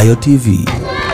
Ayo TV.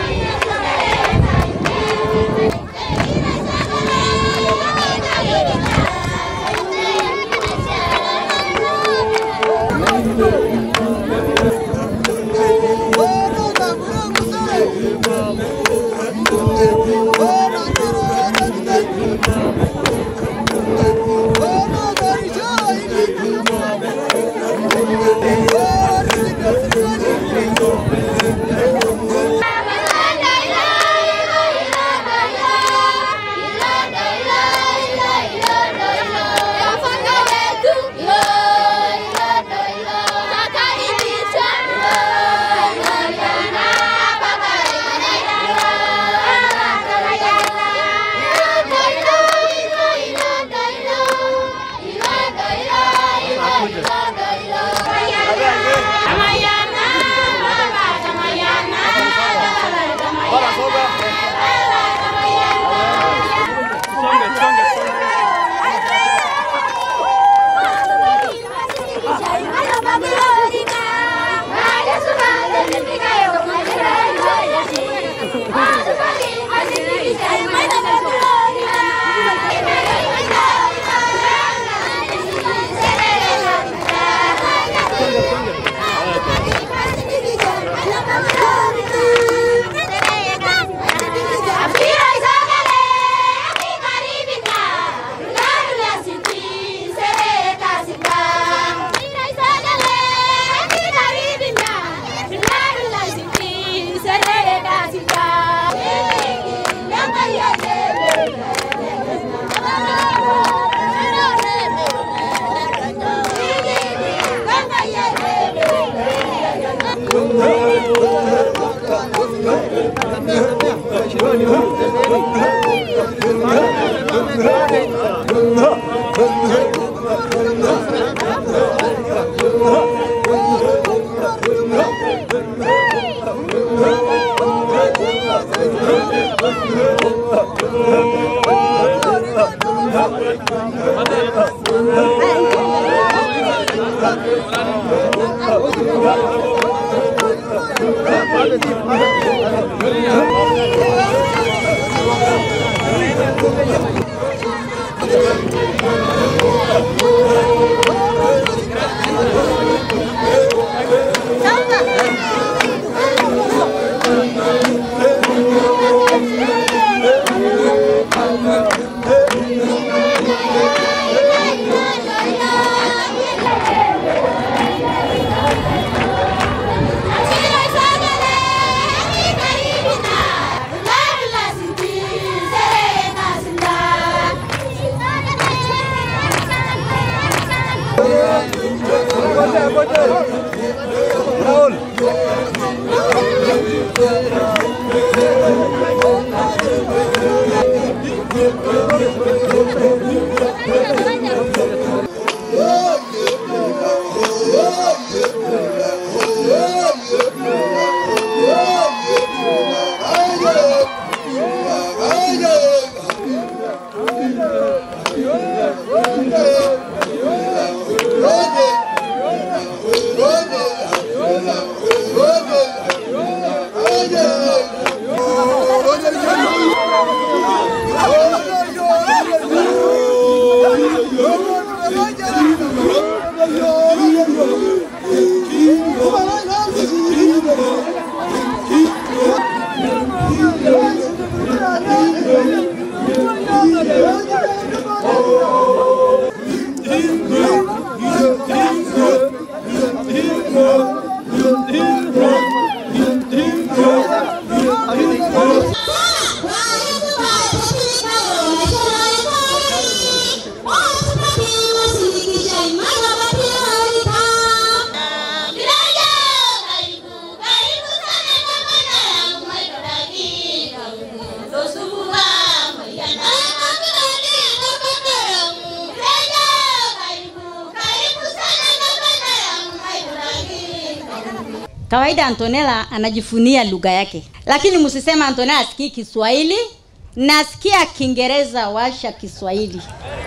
Kawaida Antonella anajifunia lugha yake, lakini msisema Antonella asikii Kiswahili. Nasikia Kiingereza, washa Kiswahili.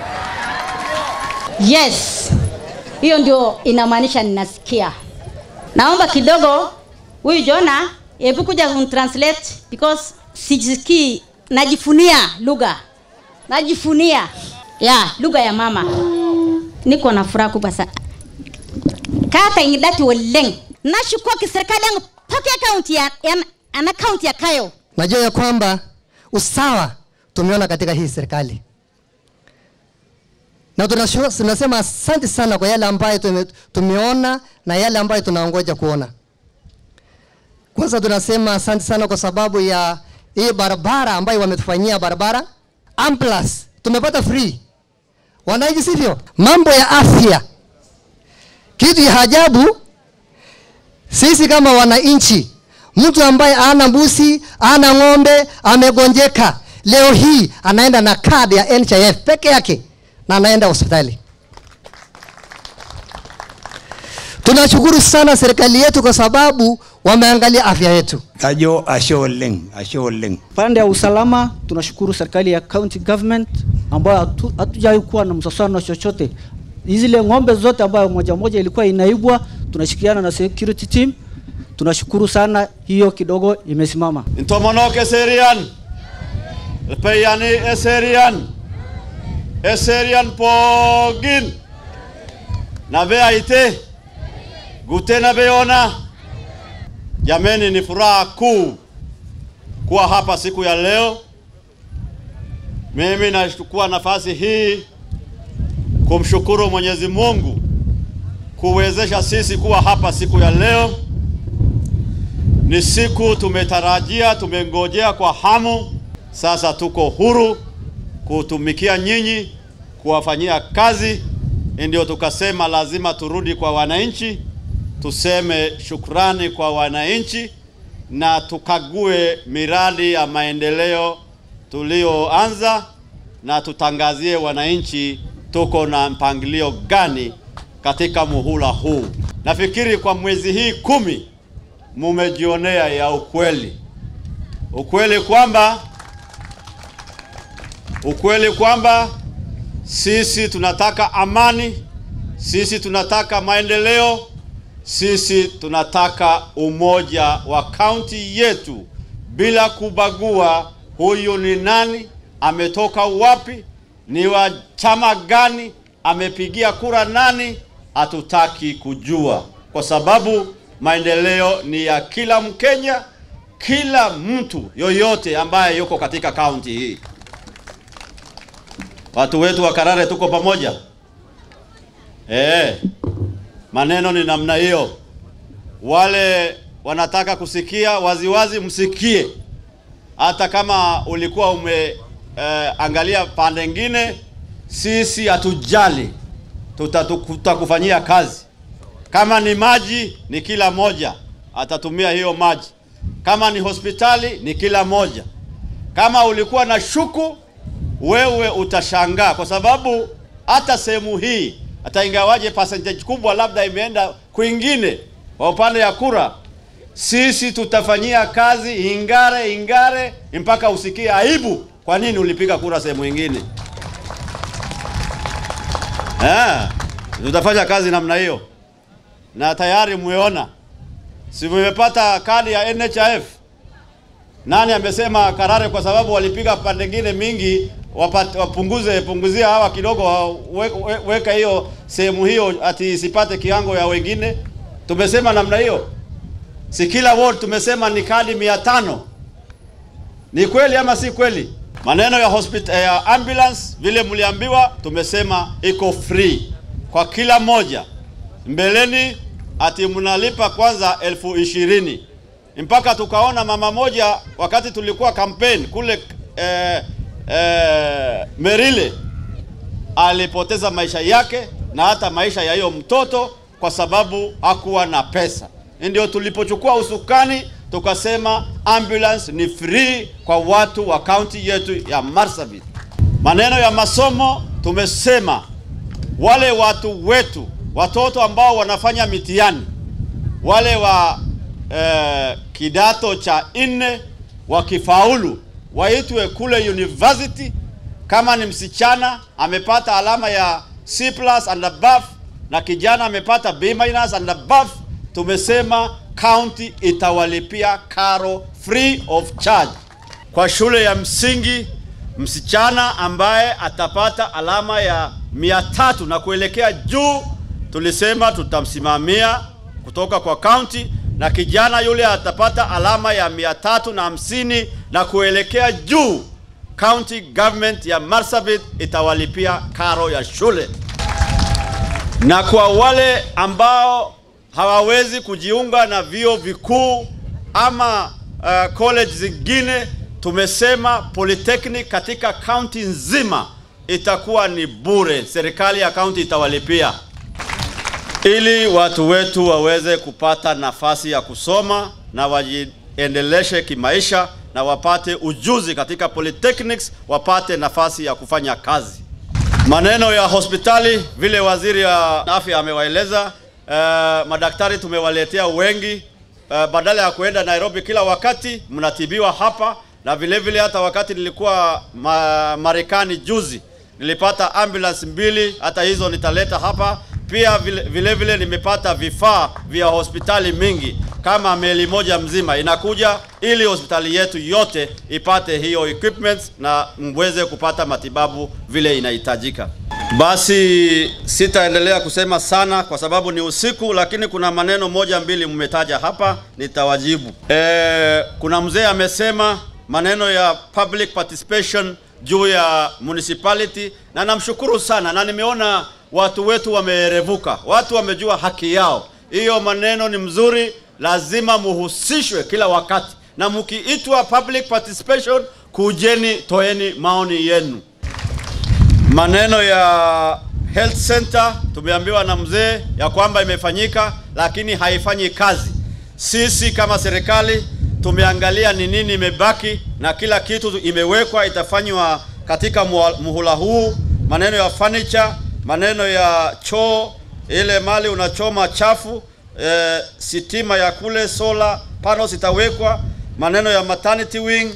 Yes, hiyo ndio inamaanisha ninasikia. Naomba kidogo huyu Jona hebu kuja translate because sijisikii najifunia lugha najifunia ya lugha ya mama niko na furaha kubwa sana kata ingidati oleng nashukoki serikali yangu pake kaunti ya, ya, ana kaunti ya kayo Najua ya kwamba usawa tumeona katika hii serikali, na tunashu- tunasema asante sana kwa yale ambayo tume, tumeona na yale ambayo tunaongoja kuona. Kwanza tunasema asante sana kwa sababu ya hii barabara ambayo wametufanyia barabara ambulance tumepata free wananchi, sivyo? Mambo ya afya, kitu ya ajabu sisi kama wananchi, mtu ambaye ana mbuzi ana ng'ombe amegonjeka, leo hii anaenda na kadi ya NHIF peke yake na anaenda hospitali. Tunashukuru sana serikali yetu kwa sababu wameangalia afya yetu. Ajo ashe oleng, ashe oleng. Pande ya usalama tunashukuru serikali ya county government ambayo hatu- hatujawahi kuwa na msasano chochote. Zile ng'ombe zote ambayo moja moja ilikuwa inaibwa, tunashirikiana na security team. Tunashukuru sana, hiyo kidogo imesimama. Intomonok eserian. Peyani eserian. Eserian pogin. Nabe aite. Gute nabe ona. Jameni, ni furaha kuu kuwa hapa siku ya leo. Mimi nachukua nafasi hii kumshukuru Mwenyezi Mungu kuwezesha sisi kuwa hapa siku ya leo. Ni siku tumetarajia, tumengojea kwa hamu. Sasa tuko huru kutumikia nyinyi, kuwafanyia kazi. Ndio tukasema lazima turudi kwa wananchi, tuseme shukrani kwa wananchi na tukague miradi ya maendeleo tulioanza na tutangazie wananchi tuko na mpangilio gani katika muhula huu. Nafikiri kwa mwezi hii kumi mumejionea ya ukweli, ukweli kwamba ukweli kwamba sisi tunataka amani, sisi tunataka maendeleo, sisi tunataka umoja wa kaunti yetu bila kubagua huyu ni nani, ametoka wapi, ni wa chama gani, amepigia kura nani, hatutaki kujua, kwa sababu maendeleo ni ya kila Mkenya, kila mtu yoyote ambaye yuko katika kaunti hii. Watu wetu wa Karare tuko pamoja. Eh, maneno ni namna hiyo. Wale wanataka kusikia waziwazi, msikie. Hata kama ulikuwa ume eh, angalia pande ngine, sisi hatujali, Tutatu- tutakufanyia kazi. Kama ni maji, ni kila moja atatumia hiyo maji. Kama ni hospitali, ni kila moja. Kama ulikuwa na shuku, wewe utashangaa kwa sababu hata sehemu hii hata ingawaje percentage kubwa labda imeenda kwingine kwa upande ya kura, sisi tutafanyia kazi ingare ingare mpaka usikie aibu, kwa nini ulipiga kura sehemu ingine. Eh, tutafanya kazi namna hiyo, na tayari mmeona, si mmepata kadi ya NHIF. Nani amesema Karare kwa sababu walipiga pande ngine mingi wapate, wapunguze punguzia hawa kidogo we, we, weka hiyo sehemu hiyo ati isipate kiwango ya wengine. Tumesema namna hiyo, si kila ward tumesema ni kadi mia tano. Ni kweli ama si kweli? Maneno ya hospital, ya ambulance vile mliambiwa, tumesema iko free kwa kila moja. Mbeleni ati mnalipa kwanza elfu ishirini mpaka tukaona mama moja wakati tulikuwa campaign kule eh, eh, Merile alipoteza maisha yake na hata maisha ya hiyo mtoto kwa sababu hakuwa na pesa. Ndio tulipochukua usukani tukasema ambulance ni free kwa watu wa kaunti yetu ya Marsabit. Maneno ya masomo tumesema wale watu wetu watoto ambao wanafanya mitihani wale wa eh, kidato cha nne wakifaulu waitwe kule university. Kama ni msichana amepata alama ya C plus and above na kijana amepata B minus and above, tumesema county itawalipia karo free of charge. Kwa shule ya msingi, msichana ambaye atapata alama ya mia tatu na kuelekea juu, tulisema tutamsimamia kutoka kwa county, na kijana yule atapata alama ya mia tatu na hamsini na kuelekea juu, county government ya Marsabit itawalipia karo ya shule na kwa wale ambao hawawezi kujiunga na vyuo vikuu ama uh, college zingine, tumesema polytechnic katika kaunti nzima itakuwa ni bure, serikali ya kaunti itawalipia ili watu wetu waweze kupata nafasi ya kusoma na wajiendeleshe kimaisha na wapate ujuzi katika polytechnics, wapate nafasi ya kufanya kazi. Maneno ya hospitali vile waziri wa afya amewaeleza, uh, madaktari tumewaletea wengi uh, badala ya kuenda Nairobi kila wakati, mnatibiwa hapa na vile vile, hata wakati nilikuwa ma Marekani juzi nilipata ambulance mbili, hata hizo nitaleta hapa pia. Vile vile, vile nimepata vifaa vya hospitali mingi kama meli moja mzima inakuja ili hospitali yetu yote ipate hiyo equipment na mweze kupata matibabu vile inahitajika. Basi sitaendelea kusema sana kwa sababu ni usiku, lakini kuna maneno moja mbili mmetaja hapa, nitawajibu. E, kuna mzee amesema maneno ya public participation juu ya municipality, na namshukuru sana, na nimeona watu wetu wameerevuka, watu wamejua haki yao. Hiyo maneno ni mzuri, lazima muhusishwe kila wakati, na mkiitwa public participation, kujeni, toeni maoni yenu. Maneno ya health center tumeambiwa na mzee ya kwamba imefanyika, lakini haifanyi kazi. Sisi kama serikali tumeangalia ni nini imebaki, na kila kitu imewekwa, itafanywa katika muhula huu. Maneno ya furniture, maneno ya choo, ile mali unachoma chafu E, sitima ya kule solar panels itawekwa, maneno ya maternity wing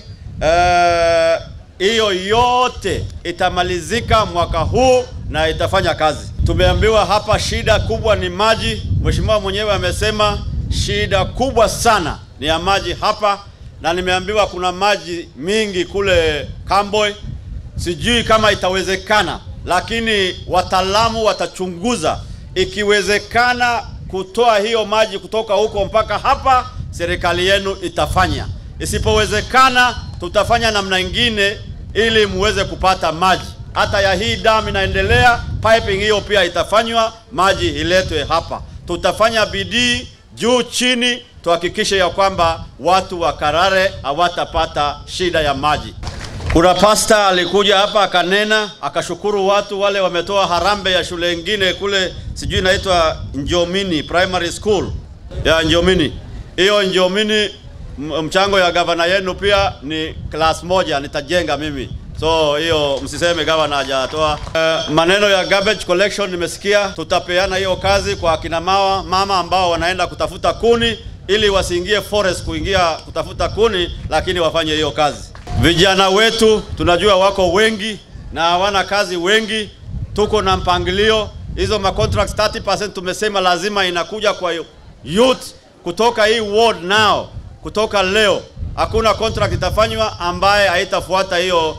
hiyo, e, yote itamalizika mwaka huu na itafanya kazi. Tumeambiwa hapa shida kubwa ni maji. Mheshimiwa mwenyewe amesema shida kubwa sana ni ya maji hapa, na nimeambiwa kuna maji mingi kule Kamboi. Sijui kama itawezekana, lakini wataalamu watachunguza ikiwezekana kutoa hiyo maji kutoka huko mpaka hapa, serikali yenu itafanya. Isipowezekana, tutafanya namna ingine ili muweze kupata maji. Hata ya hii damu inaendelea, piping hiyo pia itafanywa, maji iletwe hapa. Tutafanya bidii juu chini, tuhakikishe ya kwamba watu wa Karare hawatapata shida ya maji. Kuna pasta alikuja hapa akanena, akashukuru watu wale wametoa harambe ya shule ingine kule, sijui inaitwa Njomini Primary School ya Njomini. Hiyo Njomini mchango ya gavana yenu pia ni class moja, nitajenga mimi. So hiyo msiseme gavana hajatoa. Uh, maneno ya garbage collection nimesikia, tutapeana hiyo kazi kwa akina mama mama ambao wanaenda kutafuta kuni ili wasiingie forest kuingia kutafuta kuni, lakini wafanye hiyo kazi. Vijana wetu tunajua wako wengi na hawana kazi wengi, tuko na mpangilio hizo ma contracts 30% tumesema lazima inakuja kwa youth kutoka hii ward now, kutoka leo hakuna contract itafanywa ambaye haitafuata hiyo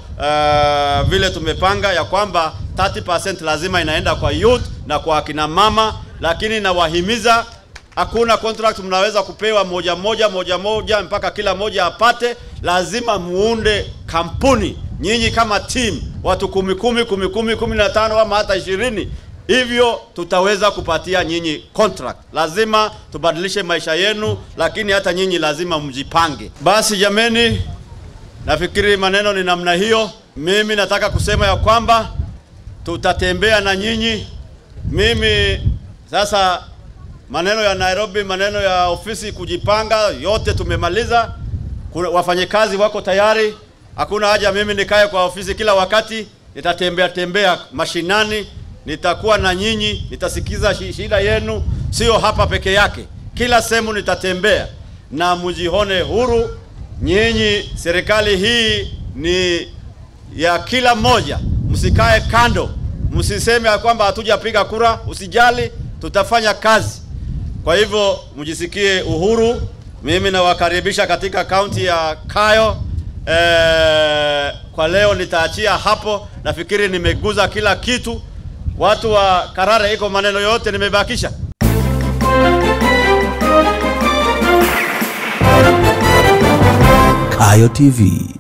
uh, vile tumepanga ya kwamba 30% lazima inaenda kwa youth na kwa akina mama, lakini nawahimiza hakuna contract mnaweza kupewa moja moja moja moja mpaka kila moja apate. Lazima muunde kampuni nyinyi kama team, watu kumi kumi kumi kumi kumi na tano ama hata ishirini hivyo tutaweza kupatia nyinyi contract. Lazima tubadilishe maisha yenu, lakini hata nyinyi lazima mjipange. Basi jameni, nafikiri maneno ni namna hiyo. Mimi nataka kusema ya kwamba tutatembea na nyinyi. Mimi sasa maneno ya Nairobi, maneno ya ofisi kujipanga, yote tumemaliza. Wafanyakazi wako tayari, hakuna haja mimi nikae kwa ofisi kila wakati. Nitatembea tembea mashinani, nitakuwa na nyinyi, nitasikiza shida yenu, sio hapa peke yake, kila sehemu nitatembea na mjihone huru. Nyinyi, serikali hii ni ya kila mmoja, msikae kando, msiseme ya kwamba hatujapiga kura. Usijali, tutafanya kazi Kwa hivyo mjisikie uhuru. Mimi nawakaribisha katika kaunti ya Kayo. Eh, kwa leo nitaachia hapo. Nafikiri nimeguza kila kitu. Watu wa Karare, iko maneno yote nimebakisha. Kayo TV